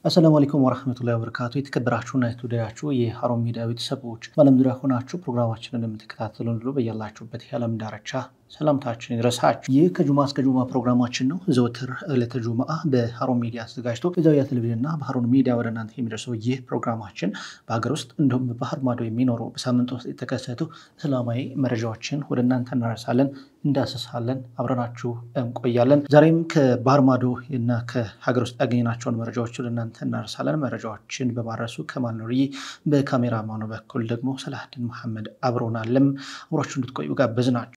አሰላሙ አለይኩም ወረህመቱላሂ ወበረካቱ። የተከበራችሁና የተወደዳችሁ የሀሩን ሚዲያ ቤተሰቦች በዓለም ዙሪያ ሆናችሁ ፕሮግራማችንን የምትከታተሉ ሁሉ በያላችሁበት የዓለም ዳርቻ ሰላምታችን ይድረሳችሁ። ይህ ከጁማ እስከ ጁማ ፕሮግራማችን ነው። ዘወትር ዕለተ ጁምአ በሀሩን ሚዲያ አዘጋጅቶ በዛውያ ቴሌቪዥንና በሀሩን ሚዲያ ወደ እናንተ የሚደርሰው ይህ ፕሮግራማችን በሀገር ውስጥ እንዲሁም በባህር ማዶ የሚኖሩ በሳምንት ውስጥ የተከሰቱ እስላማዊ መረጃዎችን ወደ እናንተ እናደርሳለን፣ እንዳሰሳለን፣ አብረናችሁ እንቆያለን። ዛሬም ከባህር ማዶ እና ከሀገር ውስጥ ያገኘናቸውን መረጃዎች ወደ እናንተ እናደርሳለን። መረጃዎችን በማድረሱ ከማል ኑርዬ፣ በካሜራማኑ በኩል ደግሞ ሰላህድን መሐመድ አብሮናለም። አብሯችሁ እንድትቆዩ ጋበዝናችሁ።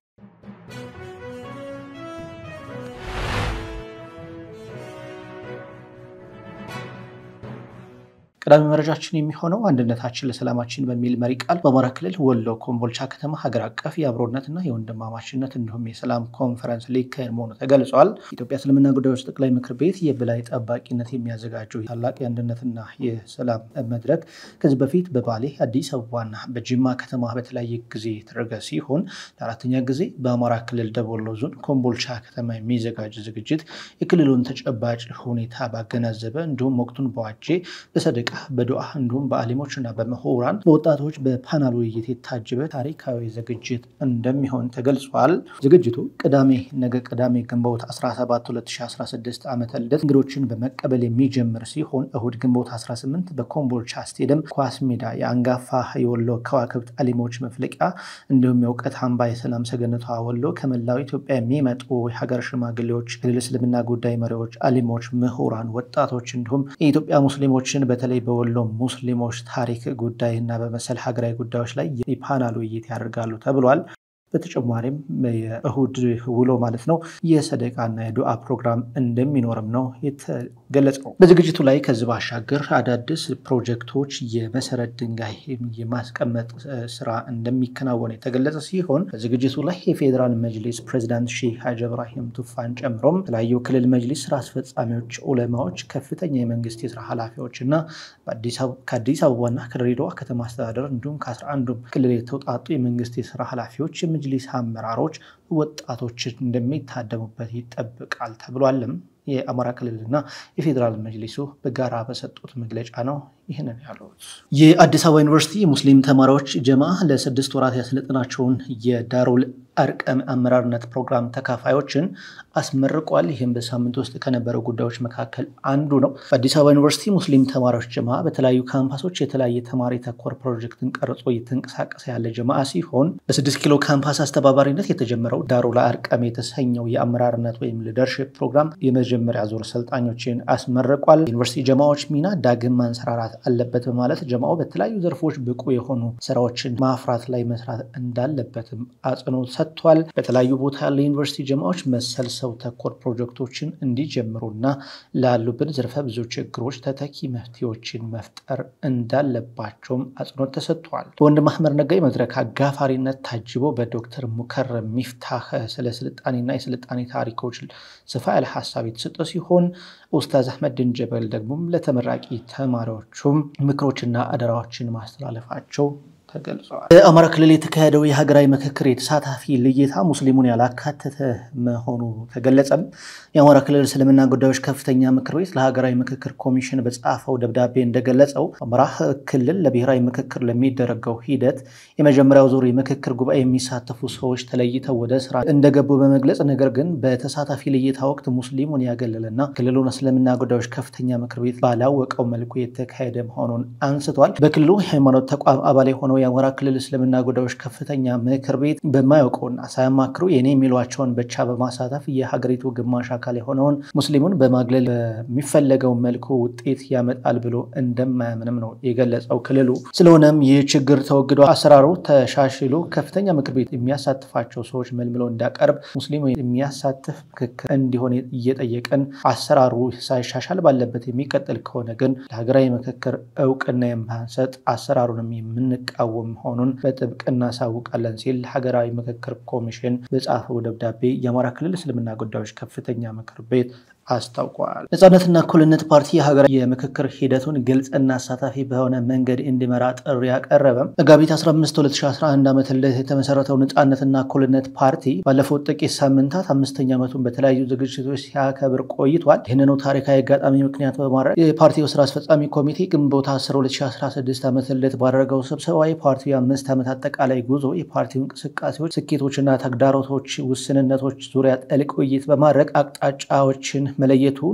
ቀዳሚ መረጃችን የሚሆነው አንድነታችን ለሰላማችን በሚል መሪ ቃል በአማራ ክልል ወሎ ኮምቦልቻ ከተማ ሀገር አቀፍ የአብሮነትና የወንድማማችነት እንዲሁም የሰላም ኮንፈረንስ ሊካሄድ መሆኑ ተገልጿል። የኢትዮጵያ እስልምና ጉዳዮች ጠቅላይ ምክር ቤት የበላይ ጠባቂነት የሚያዘጋጀው ታላቅ የአንድነትና የሰላም መድረክ ከዚህ በፊት በባሌ አዲስ አበባና በጅማ ከተማ በተለያየ ጊዜ የተደረገ ሲሆን ለአራተኛ ጊዜ በአማራ ክልል ደቡብ ወሎ ዞን ኮምቦልቻ ከተማ የሚዘጋጅ ዝግጅት የክልሉን ተጨባጭ ሁኔታ ባገናዘበ እንዲሁም ወቅቱን በዋጄ በሰደቃ በዱዓ እንዲሁም በአሊሞች እና በምሁራን በወጣቶች በፓናል ውይይት የታጀበ ታሪካዊ ዝግጅት እንደሚሆን ተገልጿል። ዝግጅቱ ቅዳሜ ነገ ቅዳሜ ግንቦት 17 2016 ዓመተ ልደት እንግዶችን በመቀበል የሚጀምር ሲሆን እሁድ ግንቦት 18 በኮምቦልቻ ስቴዲየም ኳስ ሜዳ የአንጋፋ የወሎ ከዋክብት አሊሞች መፍለቂያ እንዲሁም የእውቀት አምባ የሰላም ሰገነቷ ወሎ ከመላው ኢትዮጵያ የሚመጡ የሀገር ሽማግሌዎች፣ ክልል እስልምና ጉዳይ መሪዎች፣ አሊሞች፣ ምሁራን፣ ወጣቶች እንዲሁም የኢትዮጵያ ሙስሊሞችን በተለይ በወሎ ሙስሊሞች ታሪክ ጉዳይ እና በመሰል ሀገራዊ ጉዳዮች ላይ የፓናል ውይይት ያደርጋሉ ተብሏል። በተጨማሪም የእሁድ ውሎ ማለት ነው የሰደቃና የዱዓ ፕሮግራም እንደሚኖርም ነው የተገለጸው። በዝግጅቱ ላይ ከዚህ ባሻገር አዳዲስ ፕሮጀክቶች የመሰረት ድንጋይ የማስቀመጥ ስራ እንደሚከናወን የተገለጸ ሲሆን በዝግጅቱ ላይ የፌዴራል መጅሊስ ፕሬዚዳንት ሼህ ሀጂ እብራሂም ቱፋን ጨምሮም የተለያዩ ክልል መጅሊስ ስራ አስፈጻሚዎች፣ ዑለማዎች፣ ከፍተኛ የመንግስት የስራ ኃላፊዎች እና ከአዲስ አበባና ከድሬዳዋ ከተማ አስተዳደር እንዲሁም ከአስራ አንዱም ክልል የተውጣጡ የመንግስት የስራ ኃላፊዎች የመጅሊስ አመራሮች ወጣቶች እንደሚታደሙበት ይጠብቃል ተብሏልም። የአማራ ክልልና የፌዴራል መጅሊሱ በጋራ በሰጡት መግለጫ ነው ይህንን ያሉት። የአዲስ አበባ ዩኒቨርሲቲ የሙስሊም ተማሪዎች ጀማ ለስድስት ወራት ያሰለጠናቸውን የዳሩል አርቀም አመራርነት ፕሮግራም ተካፋዮችን አስመርቋል። ይህም በሳምንት ውስጥ ከነበሩ ጉዳዮች መካከል አንዱ ነው። በአዲስ አበባ ዩኒቨርሲቲ ሙስሊም ተማሪዎች ጀማ በተለያዩ ካምፓሶች የተለያየ ተማሪ ተኮር ፕሮጀክትን ቀርጾ እየተንቀሳቀሰ ያለ ጀማ ሲሆን በስድስት ኪሎ ካምፓስ አስተባባሪነት የተጀመረው ዳሩል አርቀም የተሰኘው የአመራርነት ወይም ሊደርሽፕ ፕሮግራም የመጀመሪያ ዙር ሰልጣኞችን አስመርቋል። ዩኒቨርሲቲ ጀማዎች ሚና ዳግም ማንሰራራት አለበት በማለት ጀማው በተለያዩ ዘርፎች ብቁ የሆኑ ስራዎችን ማፍራት ላይ መስራት እንዳለበትም አጽንኦት ሰጥቷል። በተለያዩ ቦታ ያለ ዩኒቨርሲቲ ጀማዎች መሰል ሰው ተኮር ፕሮጀክቶችን እንዲጀምሩና ላሉብን ዘርፈ ብዙ ችግሮች ተተኪ መፍትሄዎችን መፍጠር እንዳለባቸውም አጽንኦት ተሰጥቷል። በወንድም አህመድ ነጋይ መድረክ አጋፋሪነት ታጅቦ በዶክተር ሙከረም ሚፍታህ ስለ ስልጣኔና የስልጣኔ ታሪኮች ሰፋ ያለ ሀሳብ የተሰጠ ሲሆን ኡስታዝ አህመድን ጀበል ደግሞም ለተመራቂ ተማሪዎቹም ምክሮችና አደራዎችን ማስተላለፋቸው ተገልጸዋል። በአማራ ክልል የተካሄደው የሀገራዊ ምክክር የተሳታፊ ልየታ ሙስሊሙን ያላካተተ መሆኑ ተገለጸም። የአማራ ክልል እስልምና ጉዳዮች ከፍተኛ ምክር ቤት ለሀገራዊ ምክክር ኮሚሽን በጻፈው ደብዳቤ እንደገለጸው አማራ ክልል ለብሔራዊ ምክክር ለሚደረገው ሂደት የመጀመሪያው ዙር የምክክር ጉባኤ የሚሳተፉ ሰዎች ተለይተው ወደ ስራ እንደገቡ በመግለጽ ነገር ግን በተሳታፊ ልየታ ወቅት ሙስሊሙን ያገለለና ክልሉን እስልምና ጉዳዮች ከፍተኛ ምክር ቤት ባላወቀው መልኩ የተካሄደ መሆኑን አንስቷል። በክልሉ የሃይማኖት ተቋም አባል የሆነው የአማራ ክልል እስልምና ጉዳዮች ከፍተኛ ምክር ቤት በማያውቀውና ሳያማክሩ የኔ የሚሏቸውን ብቻ በማሳተፍ የሀገሪቱ ግማሽ አካል የሆነውን ሙስሊሙን በማግለል በሚፈለገው መልኩ ውጤት ያመጣል ብሎ እንደማያምንም ነው የገለጸው ክልሉ። ስለሆነም ይህ ችግር ተወግዶ አሰራሩ ተሻሽሎ ከፍተኛ ምክር ቤት የሚያሳትፋቸው ሰዎች መልምሎ እንዳቀርብ ሙስሊሙ የሚያሳትፍ ምክክር እንዲሆን እየጠየቀን አሰራሩ ሳይሻሻል ባለበት የሚቀጥል ከሆነ ግን ለሀገራዊ ምክክር እውቅና የማንሰጥ አሰራሩንም የምንቃወም መሆኑን በጥብቅ እናሳውቃለን ሲል ሀገራዊ ምክክር ኮሚሽን በጻፈው ደብዳቤ የአማራ ክልል እስልምና ጉዳዮች ከፍተኛ ምክር ቤት አስታውቋል። ነጻነትና እኩልነት ፓርቲ የሀገራዊ የምክክር ሂደቱን ግልጽና አሳታፊ በሆነ መንገድ እንዲመራ ጥሪ ያቀረበም መጋቢት 15 2011 ዓ ም የተመሰረተው ነጻነትና እኩልነት ፓርቲ ባለፉት ጥቂት ሳምንታት አምስተኛ ዓመቱን በተለያዩ ዝግጅቶች ሲያከብር ቆይቷል። ይህንኑ ታሪካዊ አጋጣሚ ምክንያት በማድረግ የፓርቲው ስራ አስፈጻሚ ኮሚቴ ግንቦት 10 2016 ዓ ም ባደረገው ስብሰባ የፓርቲው የአምስት ዓመት አጠቃላይ ጉዞ የፓርቲው እንቅስቃሴዎች፣ ስኬቶችና ተግዳሮቶች፣ ውስንነቶች ዙሪያ ጥልቅ ውይይት በማድረግ አቅጣጫዎችን መለየቱን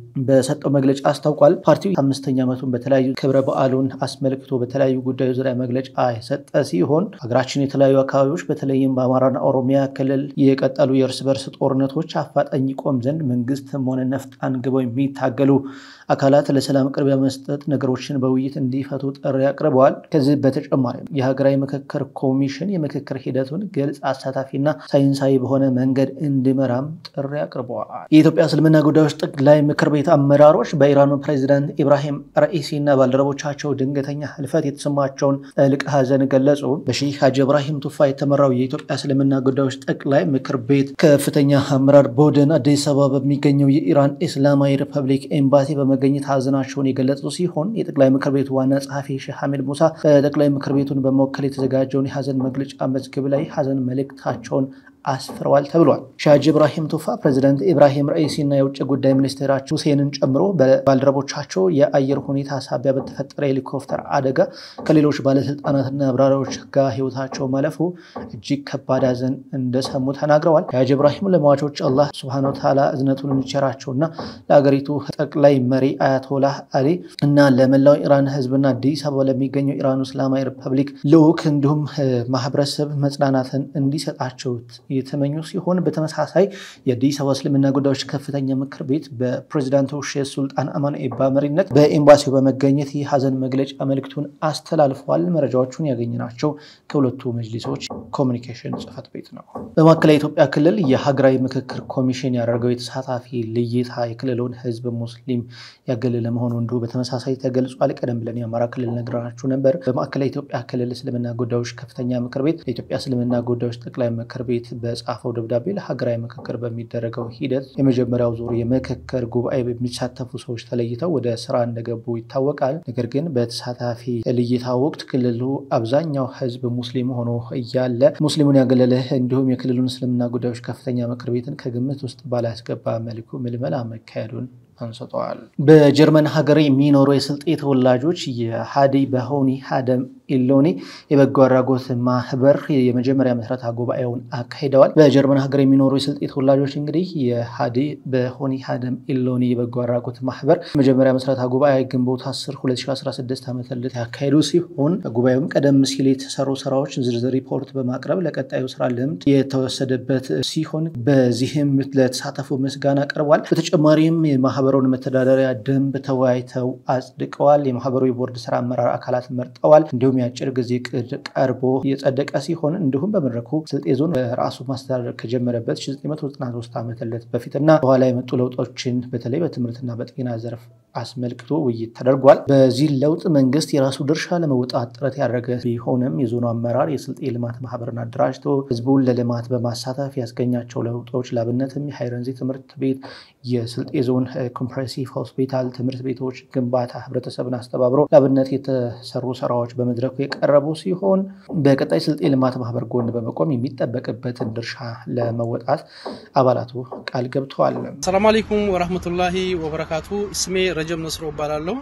በሰጠው መግለጫ አስታውቋል። ፓርቲው አምስተኛ ዓመቱን በተለያዩ ክብረ በዓሉን አስመልክቶ በተለያዩ ጉዳዮች ዙሪያ መግለጫ የሰጠ ሲሆን ሀገራችን የተለያዩ አካባቢዎች በተለይም በአማራና ኦሮሚያ ክልል የቀጠሉ የእርስ በርስ ጦርነቶች አፋጣኝ ይቆም ዘንድ መንግስትም ሆነ ነፍጥ አንግበው የሚታገሉ አካላት ለሰላም ቅድሚያ መስጠት ነገሮችን በውይይት እንዲፈቱ ጥሪ አቅርበዋል። ከዚህ በተጨማሪ የሀገራዊ ምክክር ኮሚሽን የምክክር ሂደቱን ግልጽ፣ አሳታፊና ሳይንሳዊ በሆነ መንገድ እንዲመራም ጥሪ አቅርበዋል። የኢትዮጵያ እስልምና ጉዳዮች ጠቅላይ ምክር ቤት አመራሮች በኢራኑ ፕሬዚዳንት ኢብራሂም ረኢሲ እና ባልደረቦቻቸው ድንገተኛ ህልፈት የተሰማቸውን ጥልቅ ሐዘን ገለጹ። በሼህ ሀጂ ኢብራሂም ቱፋ የተመራው የኢትዮጵያ እስልምና ጉዳዮች ጠቅላይ ምክር ቤት ከፍተኛ አመራር ቡድን አዲስ አበባ በሚገኘው የኢራን እስላማዊ ሪፐብሊክ ኤምባሲ በመገኘት ሐዘናቸውን የገለጹ ሲሆን የጠቅላይ ምክር ቤቱ ዋና ጸሐፊ ሼህ ሐሚድ ሙሳ በጠቅላይ ምክር ቤቱን በመወከል የተዘጋጀውን የሐዘን መግለጫ መዝግብ ላይ ሐዘን መልእክታቸውን አስፍረዋል ተብሏል። ሻጅ ኢብራሂም ቱፋ ፕሬዚዳንት ኢብራሂም ረኢሲ እና የውጭ ጉዳይ ሚኒስቴራቸው ሁሴንን ጨምሮ በባልደረቦቻቸው የአየር ሁኔታ ሳቢያ በተፈጠረ ሄሊኮፕተር አደጋ ከሌሎች ባለስልጣናትና አብራሪዎች ጋር ህይወታቸው ማለፉ እጅግ ከባድ ሐዘን እንደሰሙ ተናግረዋል። ሻጅ ኢብራሂም ለሟቾች አላህ ሱብሃነሁ ወተዓላ እዝነቱን እንዲቸራቸውና ለአገሪቱ ጠቅላይ መሪ አያቶላህ አሊ እና ለመላው ኢራን ህዝብና አዲስ አበባ ለሚገኘው ኢራን እስላማዊ ሪፐብሊክ ልዑክ እንዲሁም ማህበረሰብ መጽናናትን እንዲሰጣቸው የተመኙ ሲሆን በተመሳሳይ የአዲስ አበባ እስልምና ጉዳዮች ከፍተኛ ምክር ቤት በፕሬዚዳንቱ ሼህ ሱልጣን አማን ኤባ መሪነት በኤምባሲው በመገኘት የሀዘን መግለጫ መልእክቱን አስተላልፈዋል። መረጃዎቹን ያገኘናቸው ከሁለቱ መጅሊሶች ኮሚኒኬሽን ጽህፈት ቤት ነው። በማዕከላዊ ኢትዮጵያ ክልል የሀገራዊ ምክክር ኮሚሽን ያደረገው የተሳታፊ ልይታ የክልሉን ህዝብ ሙስሊም ያገለለ መሆኑ እንዲሁ በተመሳሳይ ተገልጿል። ቀደም ብለን የአማራ ክልል ነግራችሁ ነበር። በማዕከላዊ ኢትዮጵያ ክልል እስልምና ጉዳዮች ከፍተኛ ምክር ቤት ለኢትዮጵያ እስልምና ጉዳዮች ጠቅላይ ምክር ቤት በጻፈው ደብዳቤ ለሀገራዊ ምክክር በሚደረገው ሂደት የመጀመሪያው ዙር የምክክር ጉባኤ በሚሳተፉ ሰዎች ተለይተው ወደ ስራ እንደገቡ ይታወቃል። ነገር ግን በተሳታፊ ልይታ ወቅት ክልሉ አብዛኛው ህዝብ ሙስሊም ሆኖ እያለ ሙስሊሙን ያገለለ እንዲሁም የክልሉን እስልምና ጉዳዮች ከፍተኛ ምክር ቤትን ከግምት ውስጥ ባላስገባ መልኩ ምልመላ መካሄዱን አንስተዋል። በጀርመን ሀገር የሚኖሩ የስልጤ ተወላጆች የሀዲ በሆኒ ሀደም ኢሎኒ የበጎ አድራጎት ማህበር የመጀመሪያ ምስረታ ጉባኤውን አካሂደዋል። በጀርመን ሀገር የሚኖሩ የስልጤ ተወላጆች እንግዲህ የሀዲ በሆኒ ሀደም ኢሎኒ የበጎ አድራጎት ማህበር የመጀመሪያ ምስረታ ጉባኤ ግንቦት 10 2016 ዓ ም ያካሄዱ ሲሆን በጉባኤውም ቀደም ሲል የተሰሩ ስራዎች ዝርዝር ሪፖርት በማቅረብ ለቀጣዩ ስራ ልምድ የተወሰደበት ሲሆን በዚህም ለተሳተፉ ምስጋና ቀርቧል። በተጨማሪም የማህበሩን መተዳደሪያ ደንብ ተወያይተው አጽድቀዋል። የማህበሩ የቦርድ ስራ አመራር አካላት መርጠዋል። እንዲሁም የአጭር ጊዜ ቅድ ቀርቦ የጸደቀ ሲሆን እንዲሁም በመድረኩ ስልጤ ዞን ራሱ ማስተዳደር ከጀመረበት 1993 ዓ ም በፊትና በኋላ የመጡ ለውጦችን በተለይ በትምህርትና በጤና ዘርፍ አስመልክቶ ውይይት ተደርጓል። በዚህ ለውጥ መንግስት የራሱ ድርሻ ለመውጣት ጥረት ያደረገ ቢሆንም የዞኑ አመራር የስልጤ ልማት ማህበርን አደራጅቶ ህዝቡን ለልማት በማሳተፍ ያስገኛቸው ለውጦች ለአብነትም የሃይረንዚ ትምህርት ቤት፣ የስልጤ ዞን ኮምፕሬሲቭ ሆስፒታል፣ ትምህርት ቤቶች ግንባታ ህብረተሰብን አስተባብሮ ለአብነት የተሰሩ ስራዎች በመድረኩ የቀረቡ ሲሆን በቀጣይ ስልጤ ልማት ማህበር ጎን በመቆም የሚጠበቅበትን ድርሻ ለመወጣት አባላቱ ቃል ገብተዋል። ሰላም አለይኩም ወራህመቱላሂ ወበረካቱ። ስሜ ረጀብ ነስሮ እባላለሁ።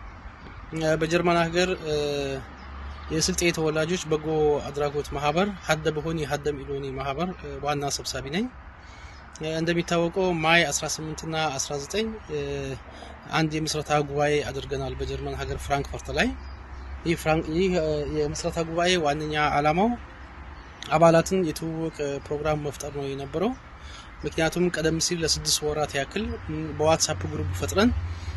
በጀርመን ሀገር የስልጤ ተወላጆች በጎ አድራጎት ማህበር ሀደ በሆኒ ሀደም ኢሎኒ ማህበር ዋና ሰብሳቢ ነኝ። እንደሚታወቀው ማይ 18 እና 19 አንድ የምስረታ ጉባኤ አድርገናል በጀርመን ሀገር ፍራንክፈርት ላይ። ይህ የምስረታ ጉባኤ ዋነኛ ዓላማው አባላትን የትውውቅ ፕሮግራም መፍጠር ነው የነበረው። ምክንያቱም ቀደም ሲል ለስድስት ወራት ያክል በዋትሳፕ ግሩፕ ፈጥረን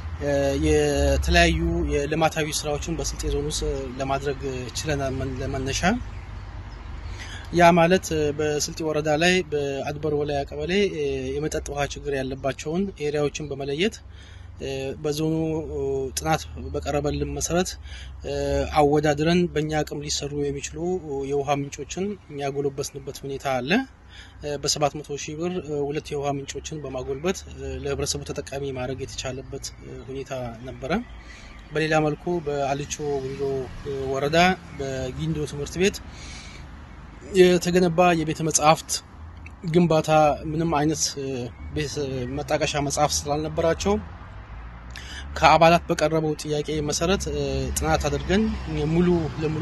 የተለያዩ የልማታዊ ስራዎችን በስልጤ ዞን ውስጥ ለማድረግ ችለናል። ለመነሻ ያ ማለት በስልጤ ወረዳ ላይ በአድበር ወላያ ቀበሌ የመጠጥ ውሃ ችግር ያለባቸውን ኤሪያዎችን በመለየት በዞኑ ጥናት በቀረበልን መሰረት አወዳድረን በእኛ አቅም ሊሰሩ የሚችሉ የውሃ ምንጮችን ያጎለበትንበት ሁኔታ አለ። በሰባት መቶ ሺህ ብር ሁለት የውሃ ምንጮችን በማጎልበት ለህብረተሰቡ ተጠቃሚ ማድረግ የተቻለበት ሁኔታ ነበረ። በሌላ መልኩ በአልቾ ጉንዶ ወረዳ በጊንዶ ትምህርት ቤት የተገነባ የቤተ መጻሕፍት ግንባታ ምንም አይነት መጣቀሻ መጽሐፍ ስላልነበራቸው ከአባላት በቀረበው ጥያቄ መሰረት ጥናት አድርገን ሙሉ ለሙሉ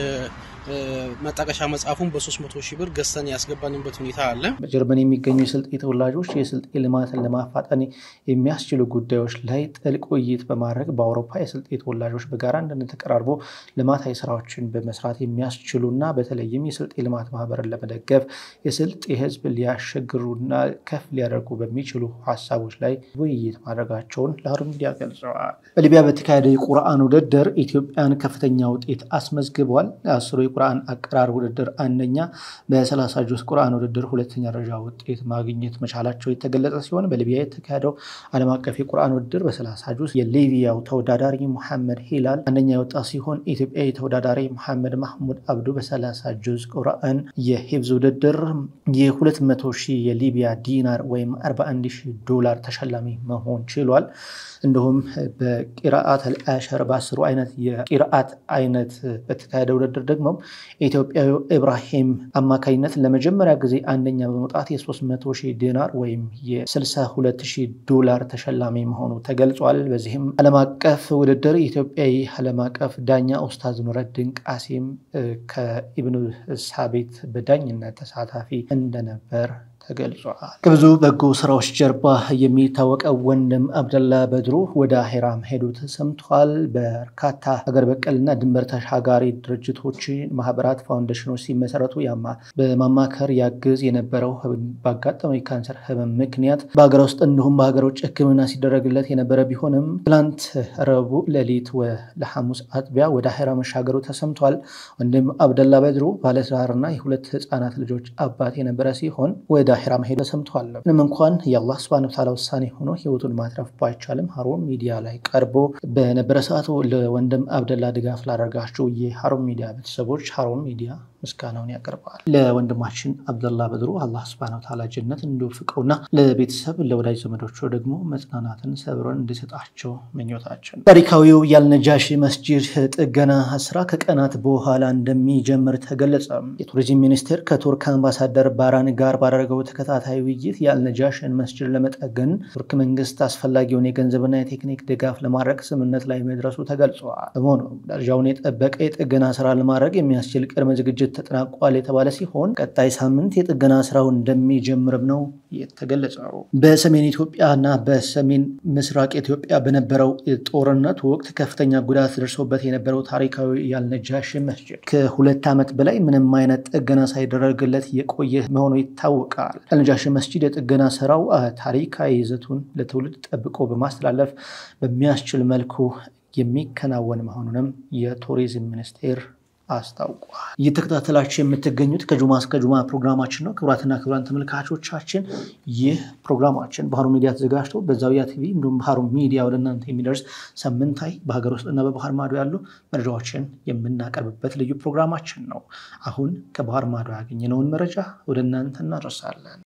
የመጣቀሻ መጽሐፉን በ300 ሺህ ብር ገዝተን ያስገባንበት ሁኔታ አለ። በጀርመን የሚገኙ የስልጤ ተወላጆች የስልጤ ልማትን ለማፋጠን የሚያስችሉ ጉዳዮች ላይ ጥልቅ ውይይት በማድረግ በአውሮፓ የስልጤ ተወላጆች በጋራ አንድነት ተቀራርቦ ልማታዊ ስራዎችን በመስራት የሚያስችሉና በተለይም የስልጤ ልማት ማህበርን ለመደገፍ የስልጤ ህዝብ ሊያሸግሩና ከፍ ሊያደርጉ በሚችሉ ሀሳቦች ላይ ውይይት ማድረጋቸውን ለሀሩን ሚዲያ ገልጸዋል። በሊቢያ በተካሄደ የቁርአን ውድድር ኢትዮጵያን ከፍተኛ ውጤት አስመዝግቧል። አስሩ የቁርአን አቀራር ውድድር አንደኛ፣ በሰላሳ ጁዝ ቁርአን ውድድር ሁለተኛ ደረጃ ውጤት ማግኘት መቻላቸው የተገለጸ ሲሆን በሊቢያ የተካሄደው ዓለም አቀፍ የቁርአን ውድድር በሰላሳ ጁዝ የሊቢያው ተወዳዳሪ ሙሐመድ ሂላል አንደኛ የወጣ ሲሆን ኢትዮጵያዊ ተወዳዳሪ ሙሐመድ ማህሙድ አብዱ በሰላሳ ጁዝ ቁርአን የሂብዝ ውድድር የ200 ሺህ የሊቢያ ዲናር ወይም 41 ሺህ ዶላር ተሸላሚ መሆን ችሏል። እንዲሁም በቂራአት አልአሸር በአስሩ አይነት የቂራአት አይነት በተካሄደ ውድድር ደግሞ ኢትዮጵያዊ ኢብራሂም አማካኝነት ለመጀመሪያ ጊዜ አንደኛ በመውጣት የ300 ሺህ ዲናር ወይም የ62 ሺህ ዶላር ተሸላሚ መሆኑ ተገልጿል። በዚህም ዓለም አቀፍ ውድድር ኢትዮጵያዊ ዓለም አቀፍ ዳኛ ኡስታዝ ኑረዲን ቃሲም ከኢብኑ ሳቤት በዳኝነት ተሳታፊ እንደነበር ተገልጿል። ከብዙ በጎ ስራዎች ጀርባ የሚታወቀው ወንድም አብደላ በድሩ ወደ አሄራ መሄዱ ተሰምቷል። በርካታ ሀገር በቀልና ድንበር ተሻጋሪ ድርጅቶች፣ ማህበራት፣ ፋውንዴሽኖች ሲመሰረቱ በማማከር ያግዝ የነበረው ባጋጠመው የካንሰር ህመም ምክንያት በሀገር ውስጥ እንዲሁም በሀገር ውጭ ሕክምና ሲደረግለት የነበረ ቢሆንም ትላንት ረቡዕ ሌሊት ለሐሙስ አጥቢያ ወደ አሄራ መሻገሩ ተሰምቷል። ወንድም አብደላ በድሩ ባለትዳርና የሁለት ህፃናት ልጆች አባት የነበረ ሲሆን ወደ ዳሂራ መሄዱ ተሰምቷል። ምንም እንኳን የአላህ ስብሃነ ወተዓላ ውሳኔ ሆኖ ህይወቱን ማትረፍ ባይቻልም ሀሩን ሚዲያ ላይ ቀርቦ በነበረ ሰዓቱ ለወንድም አብደላ ድጋፍ ላደረጋችሁ የሀሩን ሚዲያ ቤተሰቦች ሀሩን ሚዲያ ምስጋናውን ያቀርባል። ለወንድማችን አብደላ በድሩ አላህ ስብሃነ ወተዓላ ጀነት እንዲወፍቀውና ለቤተሰብ ለወዳጅ ዘመዶቹ ደግሞ መጽናናትን ሰብረን እንዲሰጣቸው ምኞታችን። ታሪካዊው የአልነጃሺ መስጂድ ጥገና ስራ ከቀናት በኋላ እንደሚጀምር ተገለጸ። የቱሪዝም ሚኒስቴር ከቱርክ አምባሳደር ባራን ጋር ባደረገው ተከታታይ ውይይት የአልነጃሽን መስጂድ ለመጠገን ቱርክ መንግስት አስፈላጊውን የገንዘብና የቴክኒክ ድጋፍ ለማድረግ ስምምነት ላይ መድረሱ ተገልጿል። በመሆኑ ደረጃውን የጠበቀ የጥገና ስራ ለማድረግ የሚያስችል ቅድመ ዝግጅት ተጠናቋል የተባለ ሲሆን ቀጣይ ሳምንት የጥገና ስራው እንደሚጀምርም ነው የተገለጸው። በሰሜን ኢትዮጵያ እና በሰሜን ምስራቅ ኢትዮጵያ በነበረው ጦርነት ወቅት ከፍተኛ ጉዳት ደርሶበት የነበረው ታሪካዊ የአልነጃሺ መስጂድ ከሁለት ዓመት በላይ ምንም አይነት ጥገና ሳይደረግለት የቆየ መሆኑ ይታወቃል። አልነጃሺ መስጂድ የጥገና ስራው ታሪካዊ ይዘቱን ለትውልድ ጠብቆ በማስተላለፍ በሚያስችል መልኩ የሚከናወን መሆኑንም የቱሪዝም ሚኒስቴር አስታውቋል። እየተከታተላችሁ የምትገኙት ከጁማ እስከ ጁማ ፕሮግራማችን ነው። ክቡራትና ክቡራን ተመልካቾቻችን ይህ ፕሮግራማችን በሀሩን ሚዲያ ተዘጋጅቶ በዛውያ ቲቪ እንዲሁም በሀሩን ሚዲያ ወደ እናንተ የሚደርስ ሳምንታዊ በሀገር ውስጥና በባህር ማዶ ያሉ መረጃዎችን የምናቀርብበት ልዩ ፕሮግራማችን ነው። አሁን ከባህር ማዶ ያገኘነውን መረጃ ወደ እናንተ እናደርሳለን።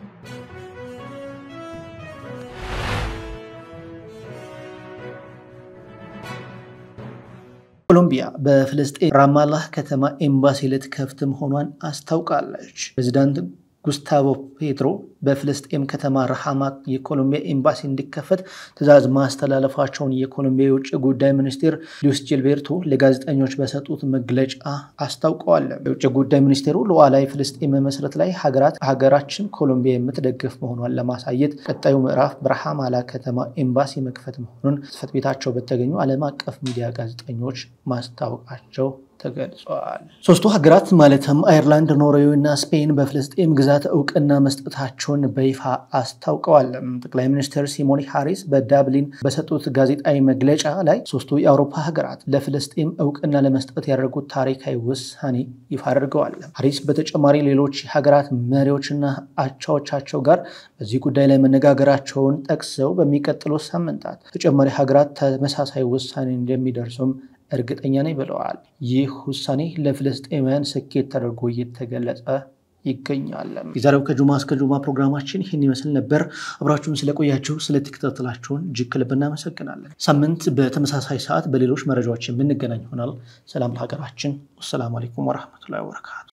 ኮሎምቢያ በፍልስጤን ራማላህ ከተማ ኤምባሲ ልትከፍት መሆኗን አስታውቃለች። ፕሬዚዳንት ጉስታቮ ፔትሮ በፍልስጤም ከተማ ረሃማ የኮሎምቢያ ኤምባሲ እንዲከፈት ትዕዛዝ ማስተላለፋቸውን የኮሎምቢያ የውጭ ጉዳይ ሚኒስቴር ሉዊስ ጂልቤርቶ ለጋዜጠኞች በሰጡት መግለጫ አስታውቀዋል። የውጭ ጉዳይ ሚኒስቴሩ ሉዓላዊ ፍልስጤም መመስረት ላይ ሀገራት ሀገራችን ኮሎምቢያ የምትደግፍ መሆኗን ለማሳየት ቀጣዩ ምዕራፍ በረሃማላ ከተማ ኤምባሲ መክፈት መሆኑን ጽሕፈት ቤታቸው በተገኙ ዓለም አቀፍ ሚዲያ ጋዜጠኞች ማስታወቃቸው ተገልጿል። ሶስቱ ሀገራት ማለትም አይርላንድ፣ ኖርዌይ እና ስፔን በፍልስጤም ግዛት እውቅና መስጠታቸውን በይፋ አስታውቀዋል። ጠቅላይ ሚኒስትር ሲሞኒ ሃሪስ በዳብሊን በሰጡት ጋዜጣዊ መግለጫ ላይ ሶስቱ የአውሮፓ ሀገራት ለፍልስጤም እውቅና ለመስጠት ያደረጉት ታሪካዊ ውሳኔ ይፋ አድርገዋል። ሃሪስ በተጨማሪ ሌሎች ሀገራት መሪዎችና አቻዎቻቸው ጋር በዚህ ጉዳይ ላይ መነጋገራቸውን ጠቅሰው በሚቀጥሉት ሳምንታት ተጨማሪ ሀገራት ተመሳሳይ ውሳኔ እንደሚደርሱም እርግጠኛ ነኝ ብለዋል። ይህ ውሳኔ ለፍልስጤማውያን ስኬት ተደርጎ እየተገለጸ ይገኛል። የዛሬው ከጁማ እስከ ጁማ ፕሮግራማችን ይህን ይመስል ነበር። አብራችሁን ስለቆያችሁ ስለተከታተላችሁን እጅግ ከልብ እናመሰግናለን። ሳምንት በተመሳሳይ ሰዓት በሌሎች መረጃዎች የምንገናኝ ይሆናል። ሰላም ለሀገራችን። ወሰላሙ አሌይኩም ወረህመቱላሂ ወበረካቱ